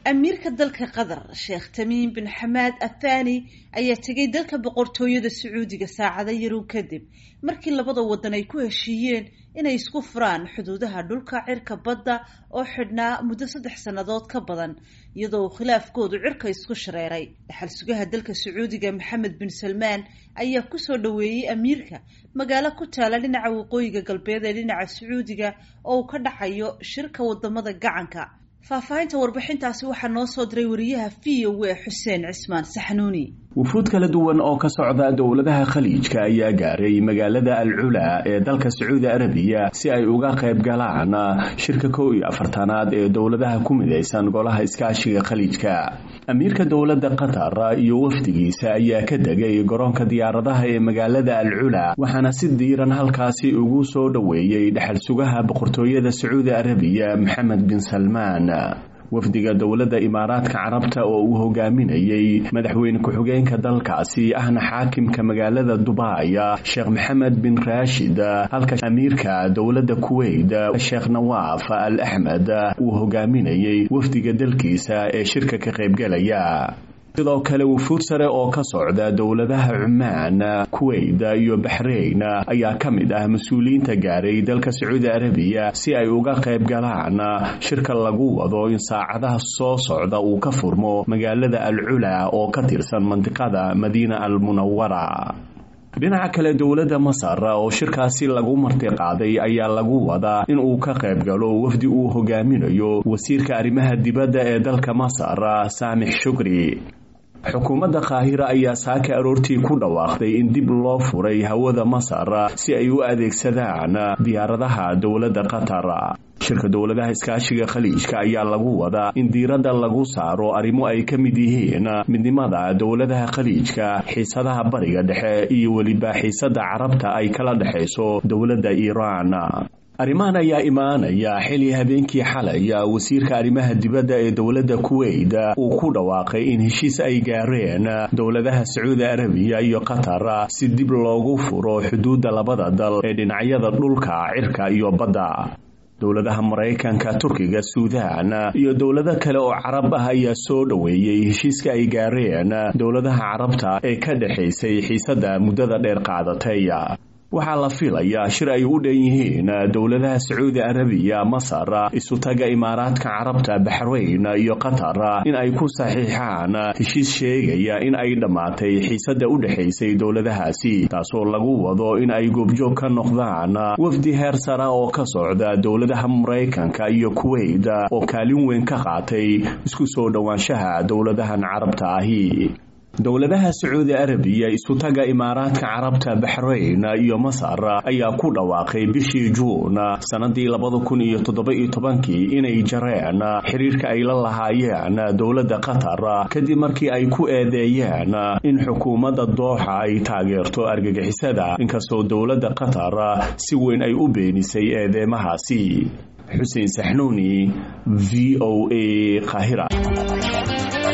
amiirka dalka qatar sheekh tamiim bin xamaad athani ayaa tegay dalka boqortooyada sacuudiga saacado yarow kadib markii labada wadan ay ku heshiiyeen inay isku furaan xuduudaha dhulka cirka badda oo xidhnaa muddo saddex sannadood ka badan iyadoo uu khilaafkoodu cirka isku shareeray dhaxal sugaha dalka sacuudiga maxamed bin salmaan ayaa kusoo dhoweeyey amiirka magaalo ku taala dhinaca waqooyiga galbeed ee dhinaca sacuudiga oo uu ka dhacayo shirka wadamada gacanka faahfaahinta warbixintaasi waxaa noo soo diray wariyaha v o a xuseen cismaan saxnuuni wufuud kala duwan oo ka socda dowladaha khaliijka ayaa gaaray magaalada al cula ee dalka sacuudi arabiya si ay uga qayb galaan shirka kow iyo afartanaad ee dowladaha ku midaysan golaha iskaashiga khaliijka amiirka dowladda qatar iyo wafdigiisa ayaa ka degay garoonka diyaaradaha ee magaalada al cula waxaana si diiran halkaasi ugu soo dhoweeyey dhexal sugaha boqortooyada sacuudi arabiya maxamed bin salmaan wafdiga dowladda imaaraadka carabta oo uu hogaaminayey madaxweyne ku-xigeenka dalkaasi ahna xaakimka magaalada dubai sheekh maxamed bin raashid halka amiirka dowladda kuweyt sheekh nawaaf al axmed uu hogaaminayey wafdiga dalkiisa ee shirka ka qaybgalaya sidoo kale wufuud sare oo ka socda dowladaha cumaan kuweyt iyo baxrayn ayaa ka mid ah mas-uuliyiinta gaaray dalka sacuudi arabiya si ay uga qayb galaan shirka lagu wado in saacadaha soo socda uu ka furmo magaalada al cula oo ka tirsan mandiqada madiina al munawara dhinaca kale dowladda masar oo shirkaasi lagu martiqaaday ayaa lagu wadaa in uu ka qayb galo wafdi uu hogaaminayo wasiirka arrimaha dibadda ee dalka masar saamix shukri xukuumadda qaahira ayaa saaka aroortii ku dhawaaqday in dib loo furay hawada masar si ay u adeegsadaan diyaaradaha dowladda qatar shirka dowladaha iskaashiga khaliijka ayaa lagu wadaa in diiradda lagu saaro arrimo ay ka mid yihiin midnimada dowladaha khaliijka xiisadaha bariga dhexe iyo weliba xiisadda carabta ay kala dhexayso dowladda iiraan arrimahan ayaa imaanaya xili habeenkii xalay wasiirka arrimaha dibadda ee dowladda kuweyt uu ku dhawaaqay in heshiis ay gaareen dowladaha sacuudi arabiya iyo qatar si dib loogu furo xuduudda labada dal ee dhinacyada dhulka cirka iyo badda dowladaha maraykanka turkiga suudaan iyo dowlado kale oo carab ah ayaa soo dhoweeyey heshiiska ay gaareen dowladaha carabta ee ka dhexaysay xiisadda muddada dheer qaadatay waxaa la filayaa shir ay u dhan yihiin dowladaha sacuudi arabiya masar isutaga imaaraadka carabta baxrayn iyo qatar in ay ku saxiixaan heshiis sheegaya in ay dhammaatay xiisadda u dhexaysay dowladahaasi taasoo lagu wado in ay goobjoog ka noqdaan wafdi heer sara oo ka socda dowladaha maraykanka iyo kuweyt oo kaalin weyn ka qaatay isku soo dhowaanshaha dowladahan carabta ahi dowladaha sacuudi arabiya isutaga imaaraadka carabta baxrayn iyo masar ayaa ku dhawaaqay bishii juun sannadii labada kun iyo toddoba-iyo tobankii inay jareen xiriirka ay la lahaayeen dowladda qatar kadib markii ay ku eedeeyeen in xukuumadda dooxa ay taageerto argagixisada inkastoo dowladda qatar si weyn ay u beenisay eedeemahaasi xuseen saxnuuni v o a qaahira